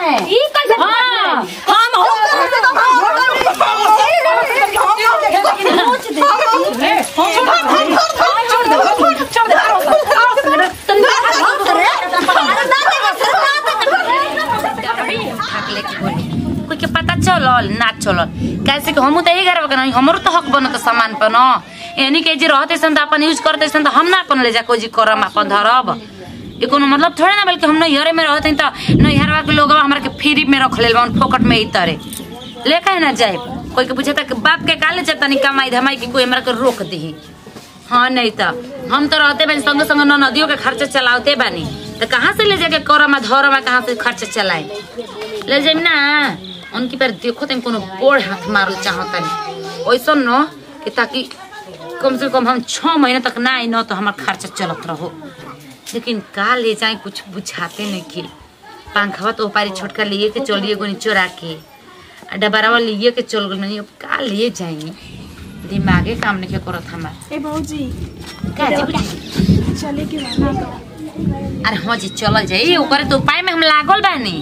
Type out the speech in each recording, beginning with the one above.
है ई कैसे हाँ हम भाग लेके बोली कोई के पता चलल ना चलल कैसे कि हमू तो यही घर नहीं हमरो तो हक बनत सामान पर न यानी के जे रहते सन त अपन यूज करते सन त हम ना अपन ले जा कोई जी करम अपन धरब ये कोनो मतलब थोड़े ना बल्कि हम नैहरे में रहते त नैहरवा के लोग हमरा के फ्री में रख लेल बन फोकट में ई तरे ले काहे ना जाए कोई के पूछे त बाप के काले जब तनी कमाई धमाई की कोई हमरा के रोक दही हाँ नहीं तो हम तो रहते बानी संग संग न नदियों के खर्चा चलाते बानी तो कहाँ से ले जाके करम धरम कहाँ से खर्चा चलाए ले जाइम ना उनकी पर देखो तुम कोनो बोड़ हाथ मारल चाहतनी वैसा न कि ताकि कम से कम हम छह महीने तक ना आई न तो हमार खर्चा चलत रहो लेकिन का ले जाए कुछ बुझाते नहीं कि पंखवा तो पारी छोटका लिए के चलिए गोनी चोरा के आ डबरावा लिए के चल गई नहीं अब का ले जाएंगे दिमागे काम नहीं करत हमार ए भौजी का जी बुझी? चले के बना अरे हाँ जी चलल जाई ओकरे तो उपाय में हम लागल बानी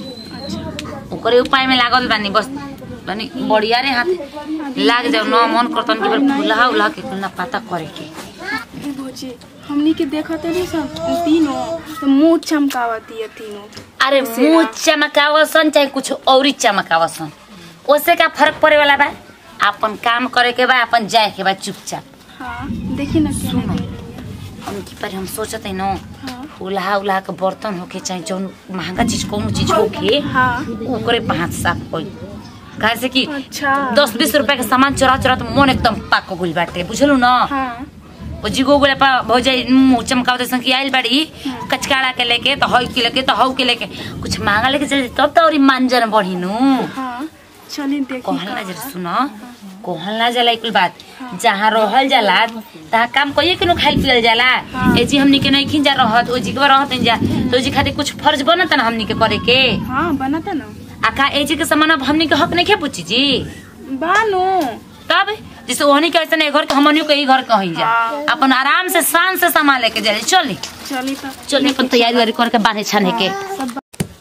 ओकरे उपाय में लागल बानी बस बानी बढ़िया रे हाथ लाग जाओ न मन करतन कि बल फुलहा उलहा के कुल ना पता करे के ए भौजी हमनी के देखत नहीं सब तीनों तो मुंह चमकावती है तीनों अरे मुंह चमकावसन चाहे कुछ औरी चमकावसन ओसे का फर्क पड़े वाला बा अपन काम करे के बा अपन जाए के बा चुपचाप हाँ देखी ना क्या सुनो। है हम की पर हम सोचत है न हाँ उल्हा उल्हा के बर्तन होके चाहे जौन महंगा चीज कोनो चीज होके हाँ ओकरे पे हाथ साफ होई काहे से कि अच्छा दस बीस रुपया के सामान चोरा चोरा तो मन एकदम पाक गुल बाटे बुझलू न हाँ ओ जिगो गोले पा भौजाई मुंह चमकावते सन कि आइल बाड़ी कचकाड़ा के लेके तो हई के लेके तो हऊ के लेके कुछ महंगा लेके चले तब तो और मानजन बढ़ी नु हाँ चली देखी कहल ना का जरा बा। सुन कहल ना जाला एक बात जहाँ रहल जाला तहाँ काम कइए के नु खाइल पियल जाला हाँ। ए जी हमनी के नहीं खिंजा रहत ओ जी के रहत जा तो जी खातिर कुछ फर्ज बनत ना हमनी के करे के हाँ बनाता ना आका ए जी के सामान अब हमनी के हक नहीं खे पूछी जी बानो तब जैसे ओहनी के ऐसे घर के हमनियो के ई घर कहीं जा हाँ। अपन आराम से शान से सामान लेके जाए चली चली तो चली अपन तैयारी वारी करके बांधे छाने के सब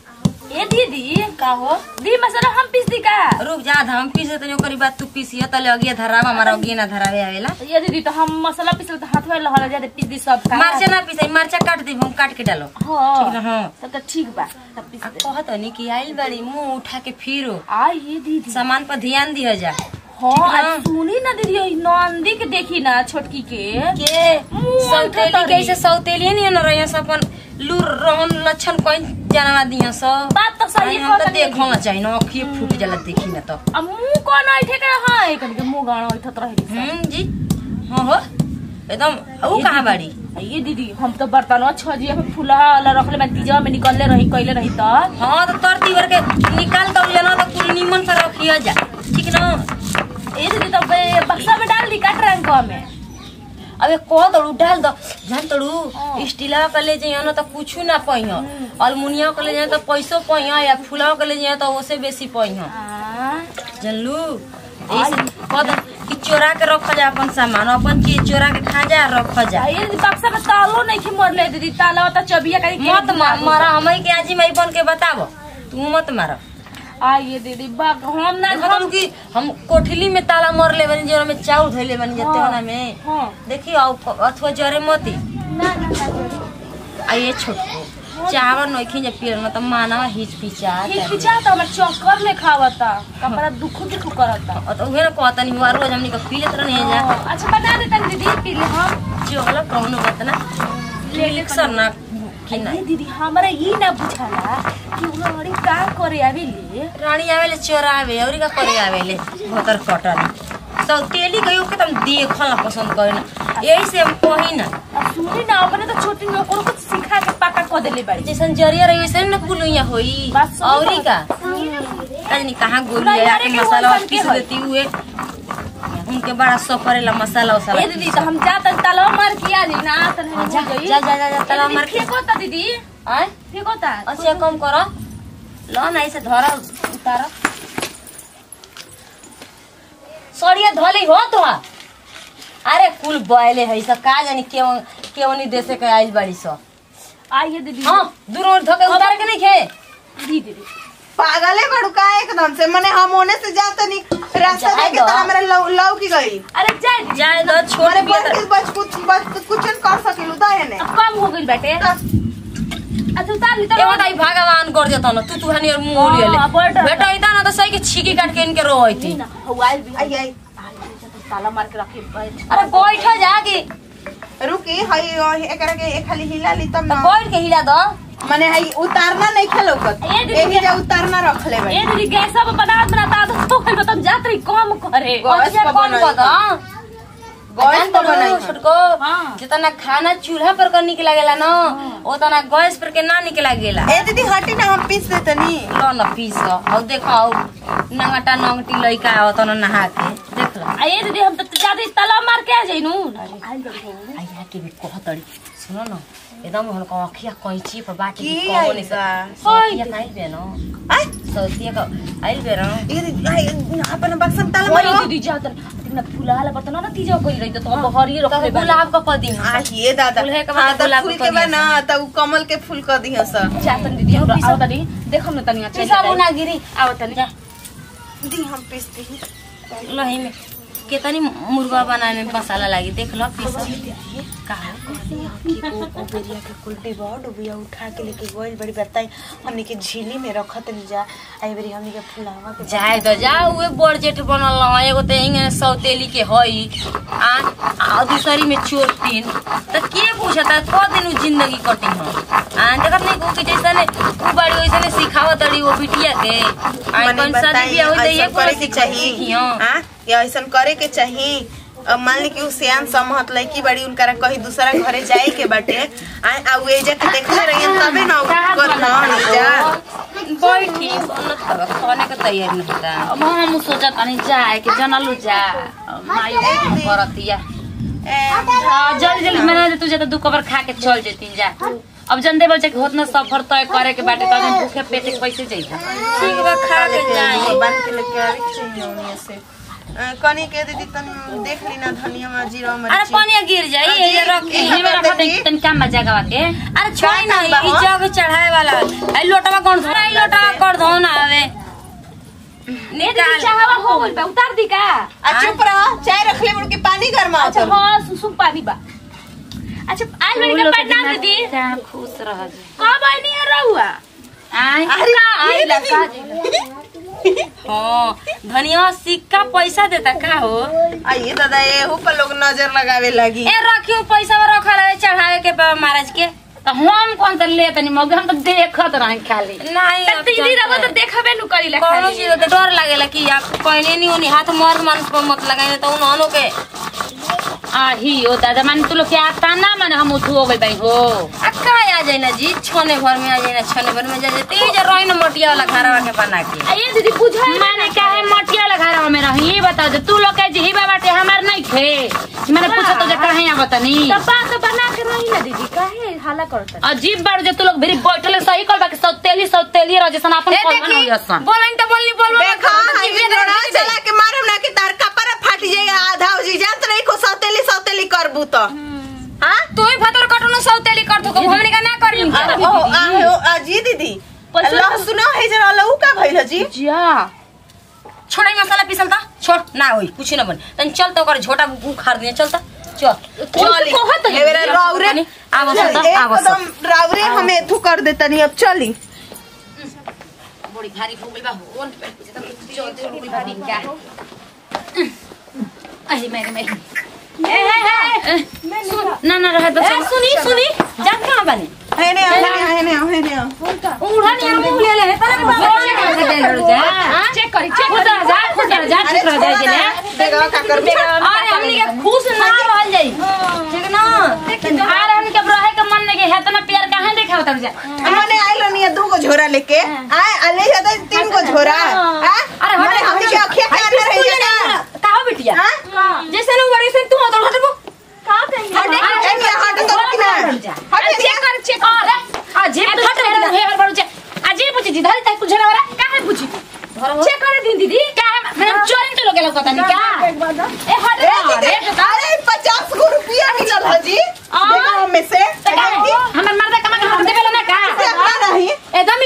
ए दीदी का हो दी मसाला हम पीस दी का रुक जा हम पीसे तनी ओकरी बात तू पीसिया तले अगिया धरावा हमारा अगिया ना धरावे आवेला ये दीदी तो हम मसाला पीसल तो हाथ में लहला जाते पीस दी सब का मरचा ना पीसे मरचा काट दी हम काट के डालो हाँ ठीक ना हाँ तब तो ठीक बा तब पीस आ दे कहत नहीं कि आइल बड़ी मुंह उठा के फिरो आ ये दीदी सामान पर ध्यान दिया जा हाँ हाँ। आज सुनी ना दीदी ये नंदी के देखी ना छोटकी के के मुंह सौतेली उठा कैसे सौतेली नहीं न रहिया सब अपन लूर रहन लक्षण कोई जानवा दिया सब बात तो सही हम तो कहत नहीं देखो ना चाहिए ना अखिए फूट जाला देखी ना तो अब मुंह कौन ऐठे का है कभी के मुंह गाना ऐठत रहे हम्म जी हाँ हो एकदम वो कहाँ बाड़ी ये दीदी हम तो बर्तनवा छजिया पे फूला वाला रखले मैं तीजवा में निकलले रही कइले रही त हाँ तो तर तीवर के निकाल दो लेना तो कुल निमन से रखिया जा ठीक ना ए दीदी तो बे बक्सा में डाल दी काट रंग में अबे कह दड़ू डाल दो जान तड़ू हाँ। स्टीला के ले जाइए ना तो कुछ ना पहिया अलमुनिया के ले जाए तो पैसो पहिया या फूला के ले जाए तो ओसे बेसी पहिया आ जानलू ऐसे कह दो कि चोरा के रख जा अपन सामान अपन चीज चोरा के खा जा रख जा ये दीदी बक्सा में तालो नहीं खी मरले दीदी ताला तो चबिया का मत मा- मारा हमें के आजी मई बन के बताबो तू मत मारा आ ये दीदी बा हम ना मतलब कि हम कोठली में ताला मर ले बनी जोरा में चाउर धइले बनी जते हाँ। होना में हाँ देखी आओ अथवा जरे मती ना ना ना आ ये छोटको चावल नइखी जे पियर में त मानवा हिच पिचा ठीक पिछा तो हमर चक्कर ले खावता कपड़ा दुखु दुखु करता तो उहे ना कहता नहीं हुआ रोज हमनी के पी लेत रहनी जा हाँ, अच्छा बना दे तन दीदी पी ले हम जोगला कौनो बात ना इलेक्शन ना कि ना ये दीदी हमरा ई ना बुझाला कि उ लड़ी का करे आवेले रानी आवेले चोरावे औरी का करे आवेले भोतर कटन सौ तेली गयो के तुम देखल ना पसंद करे ना यही से हम कही ना अब सुनी ना अपने तो छोटी में ओकरो कुछ सिखा के पाका क देले बाड़ी जैसन जरिया रही वैसे ना पुलुइया होई बात सही औरी का बात। तजनी कहाँ गोली नहीं, आया अरे के के मसाला होई बन के पीस होई। देती हुए उनके बड़ा सफरेला मसाला वसाला ए दीदी तो हम जात तलवा मार के आ जाई ना तन हम जा जाई जा जा जा जा तला मार के फेंको ता दीदी आय फेंको ता अच्छा कम करो लो ना ऐसे धर उतार सड़िया धोली हो तो अरे कुल बॉयले है सब का जानी केवन केवनी देशे के आइल बाड़ी सब आइए दीदी हाँ दूर और धोके उतार के नहीं खे दी दीदी पागले बड़ू का एकदम से मने हम होने से जाता नहीं रास्ता जाए देखे दो। तो हमरा लौ लौ की गई अरे जाए जाए दो छोड़ मारे दिया बड़ के बच कुछ बच कुछ कर सकिलु दा है ने अब कम हो गई बेटे अच्छा उतार ली ए बताई भगवान कर देता ना तू तू हनी और मुंह ले ले हाँ, बड़ डर। बेटा इतना ना तो सही के छीकी काट के इनके रोई थी ना हवाई भी आई आई ताला मार के रखी बैठ अरे बैठ जाके रुकी हई एकरा के एक खाली हिला ली तब तो ना बैठ के हिला दो मने हई उतारना नहीं खेलौकत ए दीदी, एही जा उतारना रखले भाई ए दीदी गैस अब बना बनाता तो तो फिर तो जात रही कम करे गैस अच्छा पर कौन बनाई बता गैस पर बनाई छोटको हाँ। जितना खाना चूल्हा पर कर निकला गेला ना उतना गैस पर के ना निकला गेला ए दीदी हटी ना हम पीस देतनी लो न पीस और देखो और नंगटा नंगटी लइका आवत न नहा के देख लो आ ये दीदी हम तो ज्यादा ताला मार के आ जाइनू आइया के भी कहतड़ी सुनो न एकदम हल्का अखिया कैची पर बाटी की की कहो नहीं आइबा? सौतिया काइल बे न आई सौतिया का आइल बे न ए दीदी आई अपन बक्सम ताला ओए मारो दीदी जात ना फुलाला बर्तन ना तीजा कोई रही तो अब हरी तो रखले गुलाब का पदी आ ये दादा फूल है के बाद हाँ, तो गुलाब फूल के के कदिया बना त उ कमल के फूल क दिह स जातन दीदी हम आओ तनी देखम ना तनी अच्छा पीसा मुना गिरी आओ तनी जा दी हम पीस दी लही में केतनी मुर्गा बनाने में मसाला लागी देख लो पीस का बेरिया के कुल्टी बहुत डुबिया उठा के लेके गोइल बड़ी बताई हमनी के झीली में रखत नहीं जा आई बेरी हमनी के फुलावा के जाए तो जा उहे बड़ जेठ बनल रहा एगो तो इंगे सौतेली के हई आ आ दूसरी में चोर तीन तो के पूछता को दिन उ जिंदगी कटी हम आ देखत नहीं को के जैसे ने उ बड़ी वैसे ने सिखावत तड़ी वो बिटिया के आ मने कौन सा बताई बिया होई तो ये ऐसन करे के चाहिए हां या ऐसन करे के चाहिए अब मान ली कि उ सियान समहत लड़की बड़ी उनकरा कहीं दूसरा घरे जाए के बाटे आ आ उ एजा के देखले रहिए तबे ना कर ना जा बैठी बनत हवा खाने के तैयारी नहीं होता अब हम सोचा तनी जाए कि जनलू जा माई करतिया हाँ, जल्दी जल्दी मैंने तू जाता दू कबर खा के चल जेती जा अब जनते बोल कि होतना सफर तय करे के बाटे तो भूखे पेटे के पैसे जइता ठीक बा खा के जाए बन के लेके आवे के चाहिए उन्हीं से अ, कनी के दीदी तन देख ली ना धनिया में जीरा में अरे पानी गिर जाई ये रख के एही में रखत तनी काम में जगह के अरे छोड़ ना ई जग चढ़ाए वाला आई लोटवा कौन धो आई लोटवा कर धो ना आवे ए दीदी निकाल चाहवा हो गइल बा उतार दी का आ चुप रह चाय रख ले मुड़ के पानी गरमा अच्छा हां सुसुम पानी बा अच्छा आज मेरे का पटना दीदी चाहे खुश रह जा कब आई नहीं रहुआ आय अरे आय ये लगा हाँ धनिया सिक्का पैसा देता का हो आइए दादा एहू पर लोग नजर लगावे लगी ए रखियो पैसा रखल है चढ़ावे के बा महाराज के तो हम कौन सा ले तनी मौके हम तो देखत रहे खाली नहीं अब दीदी चलते। रहो तो देखबे नु करी कौनो चीज के डर लागेला कि आप कहने नहीं होनी हाथ मर्द मानुस पर मत लगाए तो उन्होंने के आही ओ दादा मान तू लोग के आता ना माने हम उठू हो गई भाई हो आ का आ जाए ना जी छोने भर में आ जाए ना छोने भर में जा जाए तेज रही ना मोटिया वाला घरवा के बना के ये दीदी बुझा माने काहे मटिया लगा रहा में रही ये बता दे तू लोग के जीवा बाटे हमार नहीं थे मैंने पूछा तो जे काहे आ बतानी तब बात बना के रही ना दीदी काहे हाला करत अजीब बार जे तू लोग भेरी बैठल सही कर बाकी सौतेली सौतेली रह जैसन अपन ए कौन देखी हो जैसन बोलन तो बोलनी बोलबो देखा हाईवे रोड़ा चला के मारम ना कि तार कपड़ा फट जाएगा आधा हो जी जात नहीं को सौतेली सौतेली करबू तो हां तू ही भतर कटनो सौतेली कर दो हमने का ना करी ओ आ आ जी दीदी अल्लाह सुनो है जरा लहू का भइल जी जा छोड़ाई मसाला पीसल था छोड़ ना होई कुछ ना बन तन चल तो कर झोटा उखाड़ दिया चल ता चल चली कहत ए बेरा रावरे आवो सब आवो सब एकदम रावरे हमें थू कर देता नहीं अब चली बड़ी भारी हो गई बा ओन पे जे तक चलते हो गई भारी क्या अही मेरे मेरे ए ए ए ना ना रह तो ए सुनी सुनी जात कहां बने है ने है ने है ने है ने उड़ा नहीं हम ले ले पहले चेक करी चेक खुद रह जा खुद रह जा ठीक रह जा के ले देखा का कर अरे हमनी के खुश ना रहल जाई ठीक ना अरे हम के रहे के मन नहीं के है तना प्यार काहे देखाव तर जा हमने आइलो नहीं दू गो झोरा लेके आए अले जाता तीन गो झोरा हां अरे हट अरे हमने के अखिया के अंदर रह जाना का हो बिटिया हां जैसे नु बड़ी से तू हटो हटो का कहेंगे हट ए हट तो कि ना हट चेक कर चेक कर अजीब तो तेरा हेर बड़ू जा अजीब पूछी जी धरी तक कुछ ना रहा काहे पूछी चेक कर दी दीदी काहे मैंने चोरी तो लोग लोग पता नहीं क्या ए हट ए दीदी, अरे पचास गो रुपया मिलल है जी देखो में से हमर मर्दा कमा के हम देबे ना का से अपना नहीं एकदम ही चटिन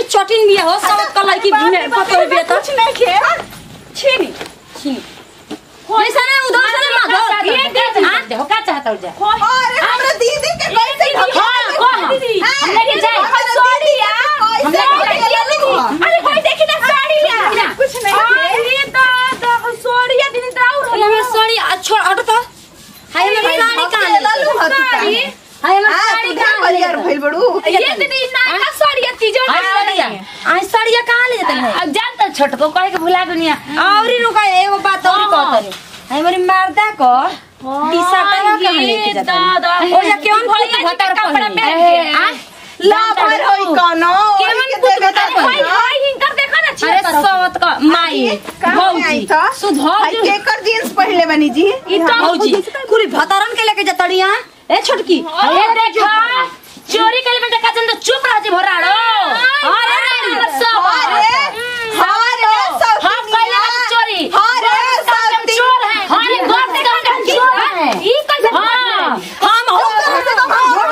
छीन बिया हो सब कलाई की बिना पतो बिया तो कुछ नहीं खे छीनी छीन पैसा ना उधर से मांगो ये का चाहत हो का चाहत हो जा अरे हमरा दीदी के कैसे हां कौन हम लेके जाए सोड़िया हम लेके जाए अरे कोई देखी ना साड़िया कुछ नहीं अरे दादा सोड़िया दिन दाऊ अरे हमर साड़ी आ, छोड़ हट तो हाय हमर साड़ी कहां लालू हाथ साड़ी हाय हमर हां साड़ी तू क्या कहां बलियार भइल बड़ू ये दीदी ना साड़िया तीजो हाय साड़िया आई साड़िया कहां ले जतन है अब जानता छोट को कहे के भुला दुनिया औरी रुका एगो बात और कहत रे हाय हमरी मर्दा को टी शर्ट कहां लेके जतन दादा ओ जा केवन फल भतर कपड़ा पहनी पहन के आ ला भर होई कोनो केवन के कुछ देवे बता ता हाय हाय हिंकर देखा ना छी अरे सवत का माई भौजी सुधर जो। केकर जींस पहले बनी जी ई तो भौजी कुली भतरन के लेके जतड़ी हां ए छोटकी अरे देखा चोरी करे में देखा जन तो चुप रह जी भराड़ो अरे रे सब अरे अरे सब हम पहले का चोरी अरे सब चोर है हमारे घर से हम चोर है ई कैसे हां हम हो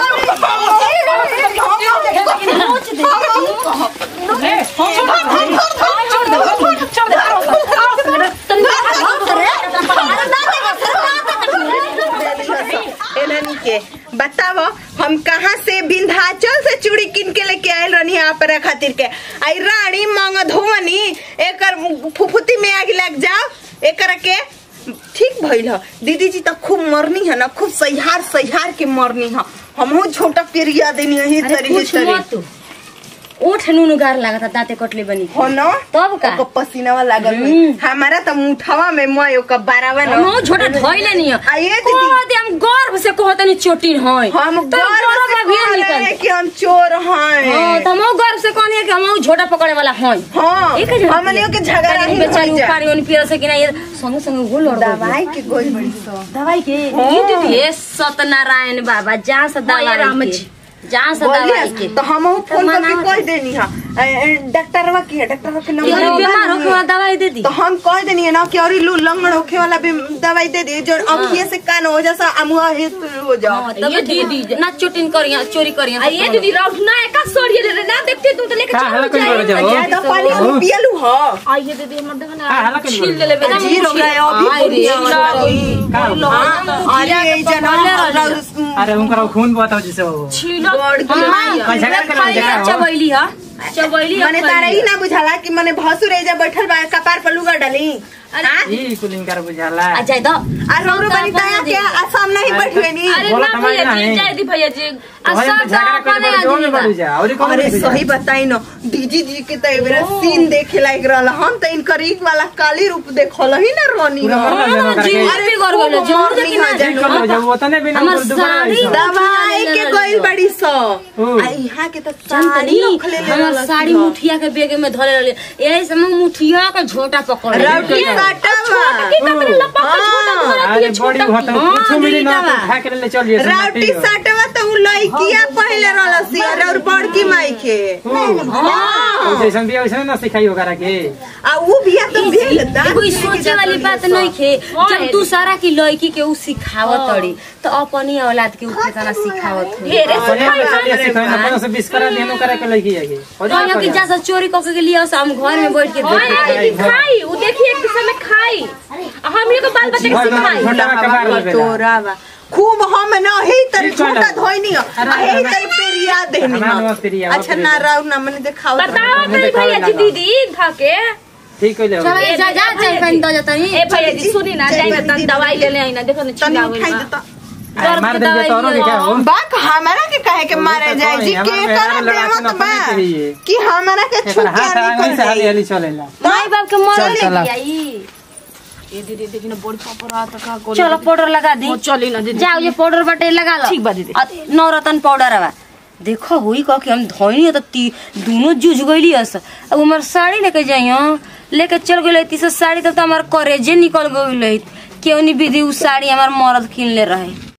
एनानी के बताओ हम कहाँ से विंध्याचल से चूड़ी किन के लेके आयल रहनी यहाँ पर खातिर के आई रानी मांग धोवनी एकर फुफुती में आग लग जाओ एकर के ठीक भइल ह दीदी जी तो खूब मरनी है ना खूब सहिहार सहिहार के मरनी है हमहू छोटा पेरिया देनी यही अरे तरी कुछ तरी मत ओठ नुनु गार लागत दाते कटले बनी हो न तब का ओकर पसीनावा लागल हुई हमारा तो मुठवा में मोय ओकर बारावा न हम छोटा धोइले नहीं आ ये दीदी कहते हम गर्व से कहतनी चोटिन होय हम तो गर्व से भी कह रहे निकल हैं कि हम चोर हैं हां तो हम गर्व से कहनी है कि हम झोटा पकड़े वाला होय हाँ एक जगह हमनियों के झगड़ा ही बेचारी हो जाए उपारी ओन पियर से कि ना ये संग संग गोल और दवाई के गोल बड़ी सो दवाई के ये दीदी हे सत्यनारायण बाबा जहाँ से दवाई राम के जी। जहाँ से दवाई के बोलिए तो हम फोन करके मना- कह देनी है डॉक्टरवा की है डॉक्टरवा के ये नंबर बीमार होके वाला दवाई दे दी तो हम कह देनी है ना कि और लू लंगड़ होखे वाला भी दवाई दे दी जो अखिए से कान हो जैसा अमुआ हित हो जाओ ये दीदी ना चोटिन करिया चोरी करिया आ ये दीदी राउत ना एका सोड़िया ले रे ना देखते तू तो लेके का हला चल कहीं कर जाओ ज्यादा पानी हम पियलू हो आ ये दीदी हमर देखा का हला ना कहीं छील ले लेबे ना जी हो गया अभी आई रे, बुढ़िया वाला। का हो? हाँ, अरे जना अरे उनका खून बताओ जिसे वो गॉड की कैसे कर कर जगह हो चबैली हा चबैली मने तारा ही ना बुझाला कि मने भसुर एजा बैठल बा कपार पर लुगा डाली हाँ? ई कुलिंग कर बुझाला आ जाय द आ रौरो बनी ताया के आ सामने ही बैठवे नी अरे बोला ना तुम्हारे भैया ना जी है। जय दी भैया जी तो हम तो झगड़ा कर बड़े जोर में बढ़ जा और कौन अरे सही बताई न दीदी जी के तो एबरा सीन देखे लायक रहल हम तो इनकर एक वाला काली रूप देखल ही ना रोनी पूरा मरना जमा करके जीवन भी कर गइल जोर देखि ना ठीक कर लो जब उतने भी ना हमर कर दोबारा साड़ी ऐसा। दवाई के गइल बड़ी सो ओ। आ यहाँ के तो जानतनी साड़ी रखले ले हमर रहल साड़ी मुठिया के बेग में धरे रहले यही समय मुठिया के झोटा पकड़ रौटी साटवा हाँ, अरे बड़ी होता कुछ मिली ना तो खा के ले चलिए राउटी साटवा तो उ लइकिया पहले रहल सी और बड़की माई के जैसन भी वैसन ना सिखाई होगा के आ उ बिया तो भेल दा कोई सोचे वाली बात नहीं खे जब तू सारा की लड़की के उ सिखावत तड़ी तो अपनी औलाद के उ कितना सिखावत हुई अपने में चलिए सिखाई ना पचास बीस करा देनो करे के लगी है और कहियो कि जा चोरी करके के लिए हम घर में बैठ के देखे खाई उ देखिए एक दूसरे में खाई आ हम ये को बाल बच्चे के सिखाई छोटा में कबार ले बेला तोरा बा खूब हम न हे तरी ठीक कहला। छोटा धोइनी आ हे तरी पेरिया देनी हमारा नमस्ते प्रिया, अच्छा ना राउ ना मने देखाओ बताओ हमें मेरी दिखावे भैया जी लगा। दीदी धाके ठीक है ले चल जा जा चाय पानी दो जाता नहीं ए भैया जी सुनी ना जाई ना दवाई ले ले आई ना देखो ना तनी छिला उठाई हुई देता मार देंगे तो और क्या हो बाक हमारा के कहे के मारे जाए जी के हमारा कर मेहरारू देवत लगा बा अपने के लिए। कि हमारा के एक बार छुट्टी हाथ आगे निकल से हाली जाई हाली चलेला माई बाप के मरल चल, चला। आई ए दीदी देखी ना बड़ी पापड़ आता का को चलो पाउडर लगा दी वो चली ना दीदी जाओ ये पाउडर बटे लगा लो ठीक बा दीदी। अ, नवरत्न पाउडर हवा देखो हुई कह के हम धोइनी तो ती दोनों जूझ गईली हस अब हमार साड़ी लेके जाइयो लेके चल गई तीसरा साड़ी तब तो हमार करेजे निकल गई केवनी विधि उ साड़ी हमार मर्द किन ले रहे